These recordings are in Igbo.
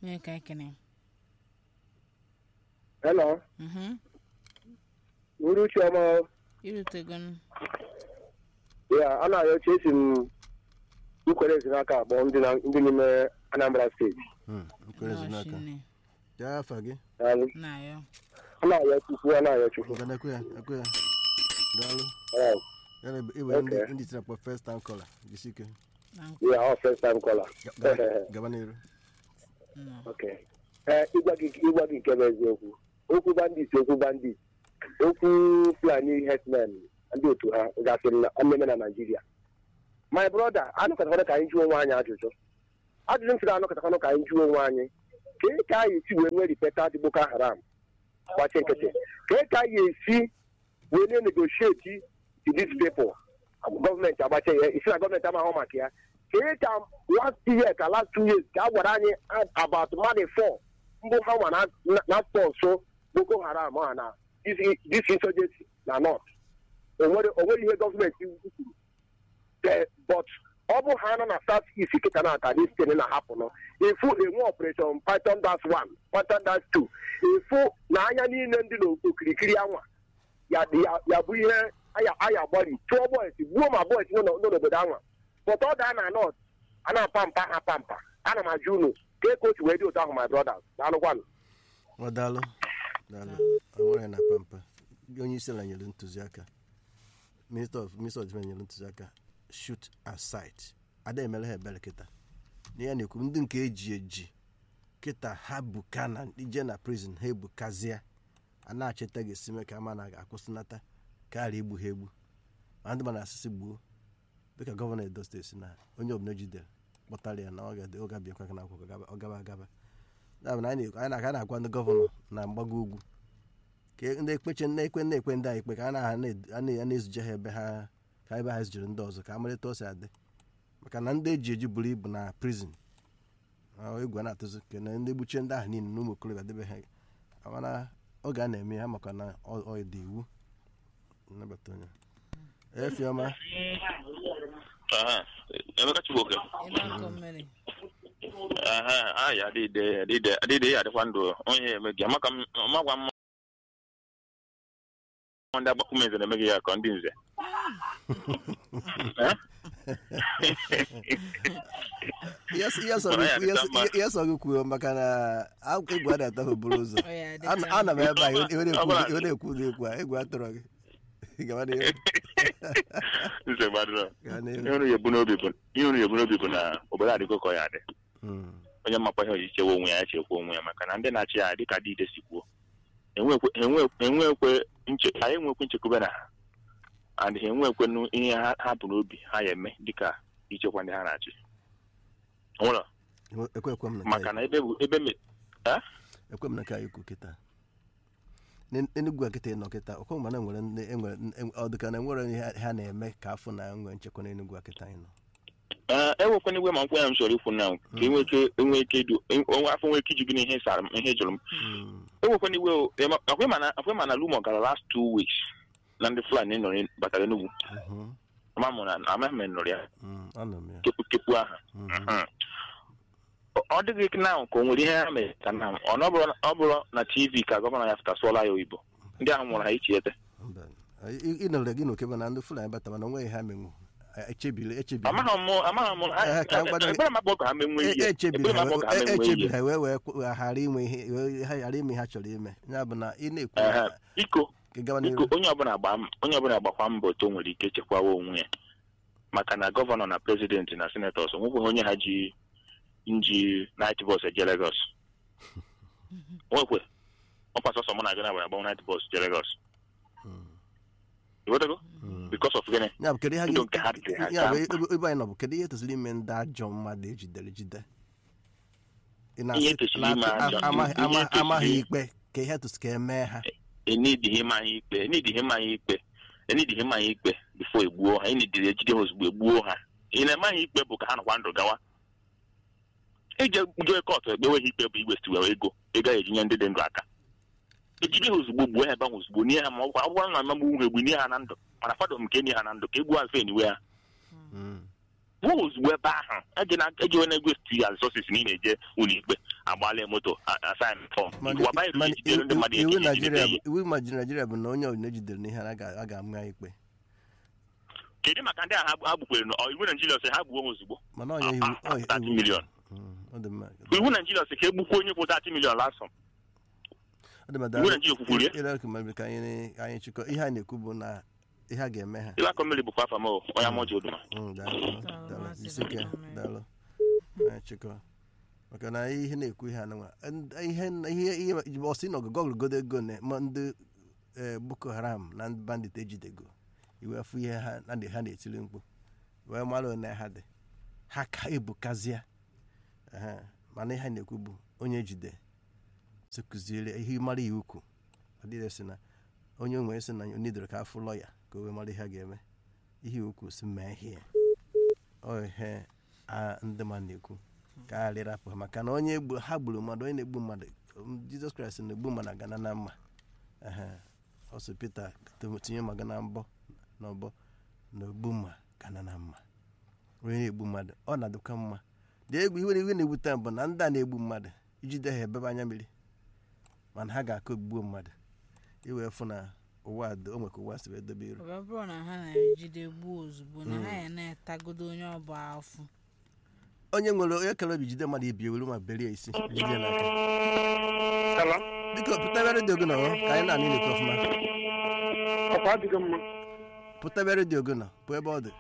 onye ka ekene Hello, mhm Uruchi ọma irutego n ya a na-arịọ chi esi m nkwere ezinaka abụọ ndị na- ndị n'ime Anambra steeti Hmm, nkwere ezinaka Nọọsụ gaa afa gị Daalụ. na-ayọ a na-arịọ chukwu a na-arịọ chukwu ngana ekwe ya ekwe ya daalụ Alright. ya na iwere ndị Okay. ndị tinyekwa first time caller jisi ike na nkwa ya ọ first time caller Ga- ga- gaba n'iru nọ Okay. ee ịgwa gị ịgwa gị nke bụ eziokwu okwu bandit okwu bandit okwu fulani herdsmen ndị otu ha gasịrị na mmemme na naijiria my brother anụkọtakwana ka anyị jụọ onwe anyị ajụjụ ajụjụ m sịrị anụkọtakwana ka anyị jụọ onwe anyị kee ka anyị esi wee nwee ripeta dị boko haram gbachi nkịtị kee ka anyị esi wee na-negotiate with these people gọọmenti agbacha ya isi na gọọmenti amaghị maka ya kee ka last year ka last two years ka a gwara anyị about mmadụ four mbụ ha nwa na- na spọnsụ boko haram ha na this this insurgency na north onwere onwere ihe gọọmenti kwuru Eh, but ọ bụ ha nọ na south east kịta na aka dis tin na-ahapụ nọ efu enwe operation python dash one python dash two efu na anya niile ndị n'okirikiri anwa ya ya- ya bụ ihe aya aya gbari chụọ boys gbuo ma boys nọ n'o- nọ n'obodo anwa but ọ daa na north a na-apa mpa ha pa mpa ana m ajụ unu ka e kochi wee dị otu ahụ my brothers daalụkwanụ ọ daalụ daalụ enwere na pampa onye isi ala nyere ntụziaka minister of minister of defense nyere ntụziaka shoot aside ada emere ha ebere kịta na ya na-ekwu ndị nke eji eji kịta ha buka na ije na prison ha ebukazie a na-achịta ga-esi mee ka ama na ga-akwụsịnata karịa igbu ha egbu ma ndị mana asịsị gbuo dịka gọvanọ edo steeti na onye ọbụla ejidere kpọtara ya na ọ ga- ọ ga-abịakwa na akwụkwọ gaba- ọ gaba agaba ya bụ na anyị na- anyị na- a na-agwa ndị gọvanọ na mgbago ugwu ka ndị ekpeche na-ekwe na-ekwe ndị a ikpe ka a na- a na- a na- a na-ezuje ha ebe ha ka ebe ha ezujere ndị ọzọ ka amalite o si adị maka na ndị eji eji buru ibu na prison ahụ egwu a na-atụzi ka na ndị gbuchie ndị ahụ niile na ụmụ okorobịa debe ha mana oge a na-eme ha maka na ọ ọ dị iwu nnabata onye efiọma Aha, Emeka Chibuoke. ebe akọ mmiri Aha, ah, ya adịde adịde adịde ya adịkwa ndụ onye eme gị amaka m ọmagwa m ndị agbakwumenze na-eme gị ya ka ndị nze Eh? ihe sọ- ihe sọ Ọ ya gị- ihe dịta sọ- mma. ihe sọ gị kwuo maka na a- egwu a na-ata ha buru ụzọ ọ ya dị Ana- ana m ebe a iwe Ọ na-ekwu bụla- iwe na-ekwu ụdị ekwu a egwu atụrụ gị gaba n'ihu nze gbadoro gaa n'ihu ihe unu ya ebu n'obi bụ ihe unu ya ebu n'obi bụ na obodo adịgo ka ọ ya dị Mm. onye makwa ihe oji chewe onwe ya ya chekwa onwe ya maka na ndị na-achị ya dịka dịide si kwuo enwekwe enwe- enwekwe nche anyị enwekwe nchekwube na ha and ha enwekwenụ ihe ha ha bụ n'obi ha ya eme dịka ichekwa ndị ha na-achị nwere ekwe ekwe m na maka na ebe bụ ebe me- ekwe m na ka anyị kwu kịta N'en- enugwu a kịta ị nọ kịta ọkwa mana nwere ndị enwere en- ọ dịka na enwere ihe ha na-eme ka afọ na enwe nchekwa n'enugwu a kịta anyị nọ ee ewekwana igwe ma nkwe ya m chọrọ ikwu na ka enwe ike enwe ike idu onwe afọ nwee ike iju gị n'ihe sara m ihe jụrụ m Mm. ewekwana igwe o, ema- akwe ma na akwe ma na lumo gara last two weeks na ndị fulani nọrọ batara enugwu Mhm. ama m na amaghị m na nọrọ ya Mm. anọ m ya kepu kepu aha Mhm. Mhm. Ọ- ọ dịghị na ka o nwere ihe ha mere ka na ọ na ọ bụrụ ọ bụrụ na tv ka gọvanọ ya fụtasụọla ya oyibo ndị ahụ nwụrụ ha ichi ete Mba. Ị- ị nọrọ gị n'okebe na ndị fulani bata mana onweghị ha menwu echebiri echebiri amaghị m amaghị m Eh, ka m gwado gị- ebere m akpọ ka ha menwe ihe echebiri ebere m akpọ ka ha ha menwe echebiri ihe ha wee wee kw- ghara inwe ihe wee- ha ghara ime ihe ha chọrọ ime ya bụ na ị na-ekwu Ehe. na- biko ka ị gawa biko n'ihu onye ọbụla gba m- onye ọbụla gbakwa mbọ otu o nwere ike chekwawa onwe ya maka na gọvanọ na prezidenti na senetọs onwekweghị onye ha ji nji nait bọs eje legos nwekwe ọkwa sọsọ mụ na gị na-agbara agbanwe nait bọs je legos iwetago Mm. bikos of gịnị ya bụ kedu ihe ndụ gị- nke ha dị ha ya bụ ka ebe ebe anyị nọ bụ kedu ihe tosiri ime ndị ajọ mmadụ ejidere ejide Ị na- Ihe tosiri ime na- ajọ- amaghị ihe ama- tosiri- amaghị ikpe ka ihe tosi ka emee ha enidighị mmanya ikpe enidighị mmanya ikpe enidighị mmanya ikpe bifo egbuo ha enidiri ejide ha ozugbo egbuo ha ị na-emaghị ikpe bụ ka ha nọkwa ndụ gawa ije jee kọtụ ekpewe ha ikpe bụ igwestiwe ego ego a ejinye ndị dị ndụ aka ejide ha ozugbo gbuo ha ebe ahụ ozugbo nie ha ma ọ bụkwa- ọ bụrụ na amagbu ha egbu nie ha na ndụ mana fadọ m nke enye ha na ndụ ka egbuo ha mfe eniwe ha Mm. gbuo ozugbo ebe ahụ eji onye egwesti ya resources na ị na-eje ụlọikpe agbala moto asain fọm mana waba mana ejidere ndị mmadụ iwu eji naijiria ejide bụ- iwu majiri naijiria bụ na onye ọbụla ejidere n'ihe a ga- a ga-ama ya ikpe kedu maka ndị ahụ ha gbukwere na iwu naijiria sị ha gbuo ha ozugbo mana onye iwu Ah, ah, onye 30 iwu- million. Mm, ọ dị mma iwu naijiria sị ka egbukwa onye kwụ 30 million lasọ ọ dị mma iwu naijiria kwukwuru ya ile ka mmadụ ka anyị anyị chịkọ ihe a na-ekwu bụ na ihe a ga-eme ha iwe akọ mmiri bụkwa afa m o, onye amụji oduma Mm, daalụ daalụ maazị isike Benjamin. daalụ anyị chịkọ maka na ihe na-ekwu ihe anụnwa And ihe ihe ihe ọsị na ọgụgụ ọgụgodo ego na ma ndị eh, boko haram na ndị bandit ejidego iwe afụ ihe ha na ndị ha na-etiri mkpu wee mara one ha dị ha ka ebukazịa Ehe, mana ihe a na-ekwu bụ onye ejide sịkụziere ihe mara ya ukwu ọ dịghị sị na onye nwere sị na onidere ka afụ lọya ka o wee mara ihe a ga-eme ihe ukwu si mee ihe ọ ihe a ndị mmadụ na-ekwu ka a rịrapụ ha maka na onye gbu- ha gburu mmadụ onye na-egbu mmadụ um, jizọs kraịst na-egbu mmadụ agana na mma Ehe, ọ sị pita tinye maga na mbọ na ọbọ na ogbu mma gana na mma onye na-egbu mmadụ ọ na-adịkwa mma dị egwu iwe iwe na-ewute m bụ na ndị a na-egbu mmadụ ijide ha ebebe anya mmiri mana ha ga-akụ ogbuo mmadụ iwee fụ na ụwa dị o nweka ụwa si wee dobe iru ọ bụ bụrụ na ha na-ejide gbuo ozugbo na ha ya na-etagodo onye ọ bụ afụ onye nwere onye kere obi jide mmadụ ibi ewere ma berie isi jide ya n'aka Hello? biko pụtabe redio gị nọ ọ, ka anyị na-anị na-ekwu ọfụma ọkwa adịghị mma pụtabe redio gị nọ pụ ebe ọ dị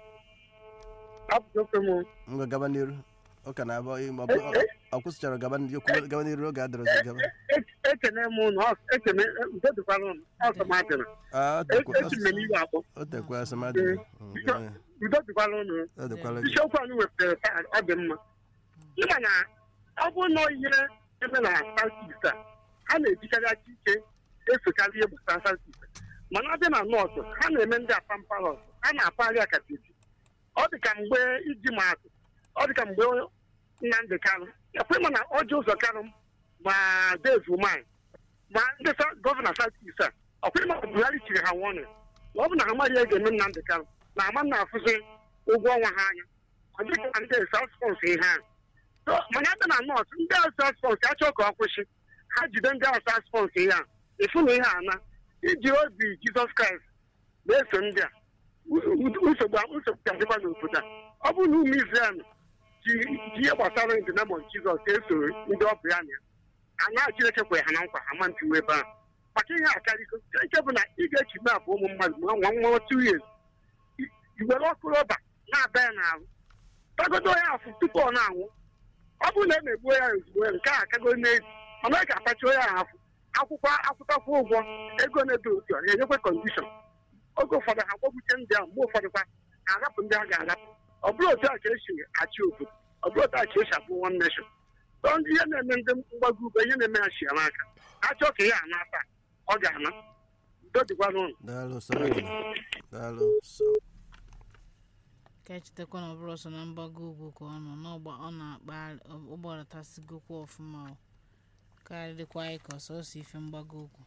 apụta ofe m ngwa gaba n'iru ọ ka na-abụ ma ọ bụ- ọ- ọ kwụsịchara gaba n'iru kwuo- gaba n'iru oge adịrọzi gaba ekene m ụnụ ekene udo dịkwara ụnụ ọsọ m adịrị Ah, ọ dịkwa- esi m n'iwe akpọ ọ dịkwa asịmadị udo dịkwara ụnụ ọ dịkwara gị isiokwu anyị wepụtara taa ọ dị mma ịma na ọ bụrụ na ihe eme na southeast a ha na-ejikarị aka ike esokarị ihe gbasara southeast mana ọ dị na nọọsụ ha na-eme ndị apamparos ha na-apagharị akatiti ọ dị ka mgbe iji maatụ ọ dị ka mgbe nnamdị kanụ ekwe ma na ọjọ ụzọ kanụ ma dave umai ma ndị sa- gọvanọ southeast a ọkwa ma buhari chiri ha wọnụ na ọ bụ na ha mara ihe ga-eme nnamdị kanụ na ama na-afụzi ụgwọ ọnwa ha anya ọ dịghị ka ndị sas spons ihe ahụ So, mana ebe na nọọsụ ndị ahụ sas spons achọ ka ọ kwụsị ha jide ndị ahụ sas spons ihe ahụ ịfụ na ihe ana iji obi jizọs kraịst na-eso ndị a u- u- nsogbu nsogbu ga-adịkwa n'obodo a ọ bụrụ na ụmụ izrel ji ji ihe gbasara ndị na jizọs eso ndị ọ bụ ya na ya ana chineke kwere ha na nkwa ha ma ntiwe ebe ahụ maka ihe a karịgo nke bụ na ị ga-echi mapụ ụmụ mmadụ ma nwa nwa two years iwere ọkụ rọba na-aba ya n'ahụ tagodo ya afụ tupu ọ na-anwụ ọ bụrụ na e megbuo ya ozugbo nke a akago n'ezi mana ọ ga-atachi ya afụ akwụkwọ akwụtakwụ ụgwọ ego na-edo otu a na-enyekwa kọndishọn oge ụfọdụ ha kpọgbuche ndị ahụ mgbe ụfọdụ kwa ha arapụ ndị a ga-arapụ ọ bụrụ otu a ka esi achị obodo ọ bụrụ otu a ka esi abụ one nation tọ ndị ihe na-eme ndị mgbago ugbo ihe na-eme ha chia n'aka ha chọọ ka ya ana taa ọ ga-ana udo dịkwa n'ụlọ daalụ soro gị daalụ so ka echetakwa na ọ bụrụ ọsọ na mgbago ugwu ka ọ nọ n'ọgba ọ na-akpa ụgbọlatasịgokwa ọfụma o karịrịkwa anyị ka ọsọsọ ife mgbago ugwu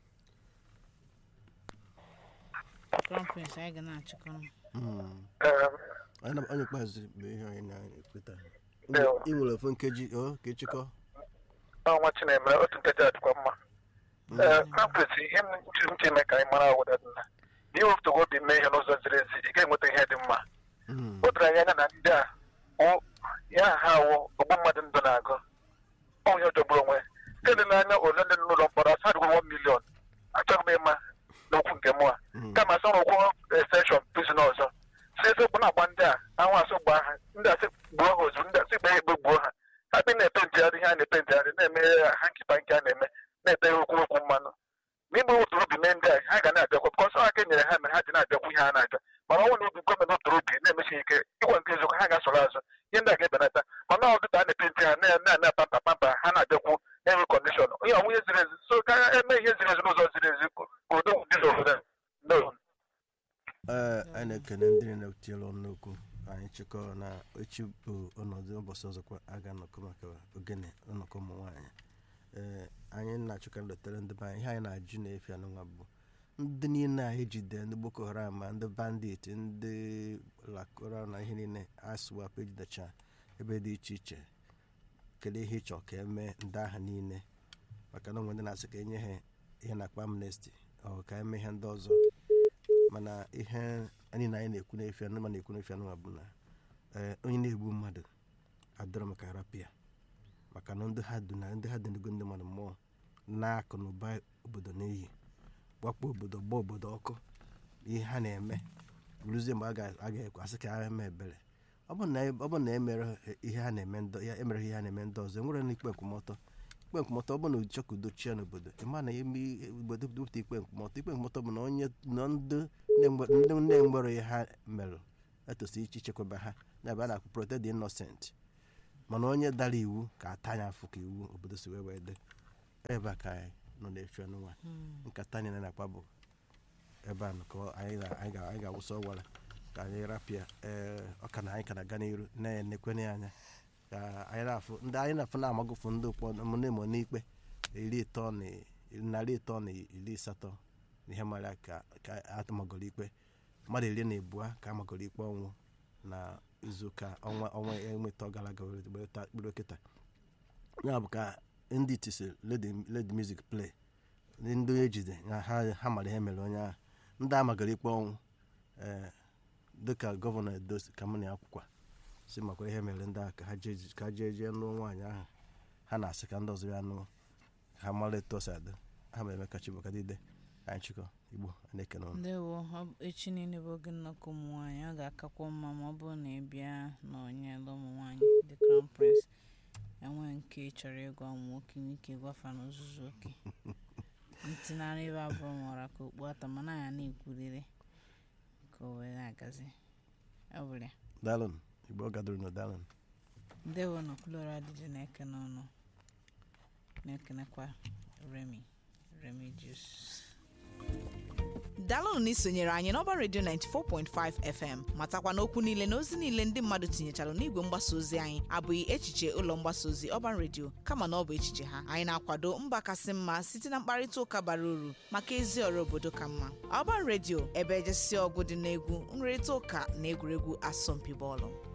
crown prince anyị ga na-achịkọ mm. onye na- onye ikpeazụ bụ ihe anyị na-ekweta Ndewo. ị nwere ofu nkeji o ka ịchịkọ ọnwa chinemere otu nkeji adịkwa mma ee kampret ihe m ji m ji eme ka anyị mara awụda dị na ihe wepụtago obi mee ihe n'ụzọ ziri ezi ị ga-enweta ihe dị mma Mm. o doro anyị anya na ndị a wụ ya ha awụ ogbu mmadụ ndụ na-agụ onye jọgburu onwe nke dị n'anya ole ndị nọ n'ụlọ mkpọrọ asa adịgwo 1 million achọghị m ịma n'okwu nke mụ a Mm. kama asọ rụkwọ extension prison ọzọ si ezokwu na-agba ndị a anwụ asụ gbaa ha ndị asị gbuo ha ozugbo ndị asị gbaa egbe gbuo ha ha bi na-epe ntịgharị ihe a na-epe ntịgharị na-eme ha nkịpa nke a na-eme na-ete ha okwu okwu mmanụ n'ime wetụrụ obi mee ndị a ha ga na-abịakwa bụkọsọ aka nyere ha mere ha ji na-abịakwu ihe ha na-abịa mana ọnwụ na obi gọọmenti wetụrụ obi na-emechi ike ịgwa nke eziokwu ha ga-asọrọ azụ ihe ndị a ga-ebenata mana ọ dịka a na-epe ntị ha na-eme pampa pampa ha na-abịakwu enwe kọndishọn onye ọnwụ ihe ziri ezi so ka eme ihe ziri ezi n'ụzọ ziri ezi ka udo dị n'obodo a. no ee anyị na-ekene ndị na-etinyere ọnụ n'okwu anyị chịkọrọ na echi bụ ọnọdụ ụbọchị ọzọkwa a ga-anọkọ maka ogene nnọkọ ụmụ nwaanyị ee anyị na-achọkarị letere ndị be anyị ihe anyị na-ajụ na-efi anụnwa bụ ndị niile a ejide ndị boko haram ma ndị bandit ndị lakora na ihe niile aswap ejidecha ebe dị iche iche kedu ihe ịchọ ka eme ndị agha niile maka na onwe ndị na-asị ka enye ha ihe na-akpa amnesty ọ ka eme ihe ndị ọzọ mana ihe anyị na anyị na-ekwu n'efe anụma na-ekwu n'efe anụma bụ na ee, onye na-egbu mmadụ adọrọ maka rapịa maka na ndị ha dị na ndị ha dị n'ego ndị mmadụ mmụọ na-akụ na ụba obodo n'iyi gbakpọ obodo gba obodo ọkụ ihe ha na-eme ruzie mgbe a ga- a ga-ekwe asị ka ha eme ebere ọ bụ na ọ bụ na emere ihe ha na-eme ndị ya emere ihe ha na-eme ndị ọzọ enwere na ikpe nkwụmọtọ ikpe nkwụmọtọ ọ bụ na ụchọ ka udo chia n'obodo ịma na eme obodo dupụta ikpe nkwụmọtọ ikpe nkwụmọtọ bụ na onye na ndị na-enwe- ndị na-enwere ihe ha mere etosi iche ichekwaba ha ya bụ a na-akpụ protect the innocent mana onye dara iwu ka ata anya afụ ka iwu obodo si wee wee dị ebe a ka anyị nọ na-efe n'ụwa nkata anyị na-akpa bụ ebe a nọ ka ọ- anyị ga- anyị ga- anyị ga-awụsa ọwara ka anyị rapịa ee ọka na anyị ka na-aga n'iru na-enekwenye anya ka anyị na-afụ ndị anyị na-afụ na-amagụfụ ndị ụkpọnemo n'ikpe iri ịtọ na narị ịtọ na iri asatọ na ihe mara ka ka atụmagoro ikpe mmadụ iri na abụọ ka amagoro ikpe ọnwụ na izuụka ọnwa ọnwa enweta gara aga were gbata kpụrụ kịta ya bụ ka ndị tisi led music play ndị ndị ejide na ha ha mara ihe mere onye ahụ ndị amagoro ikpe ọnwụ ee dịka gọvanọ edo si ka m na akwụkwa si makwa ihe mere ndị ahụ ka ha jee ka ha jee jee nụọ nwaanyị ahụ ha na-asị ka ndị ọzọ ya nụọ ha mara etu o si adị ha ma eme ka chibụka dide anyị chịkọ igbo a na-ekene ọnụ ndewo ọ bụ- echi niile bụ oge nnọkọ ụmụ nwaanyị ọ ga-akakwa mma ma ọ bụrụ na ị bịa n'ọnyela ụmụ nwaanyị the crown prince enwe nke ị chọrọ ịgwa ụmụ nwoke nwike gwafa n'ozuzu oke ntị nara ebe abụrụ mara ka okpu ata mana ya na-ekwurịrị ka o wee na-agazi ọ bụrụ ya dalụn igbo gadoro na dalụn ndewo nọ kloro adịdị na-ekene ọnụ na-ekenekwa remi remi jus daalụnụ na isonyere anyị n'ọba redio 94.5 fm matakwa n'okwu niile na ozi niile ndị mmadụ tinyechara n'igwe mgbasa ozi anyị abụghị echiche ụlọ mgbasa ozi ọban redio kama na ọ bụ echiche ha anyị na-akwado mba kasị mma site na mkparịta ụka bara uru maka ezi ọrụ obodo ka mma ọban redio ebe ejesi ọgụ dị n'egwu nrịrịta ụka na egwuregwu asọmpi bọọlụ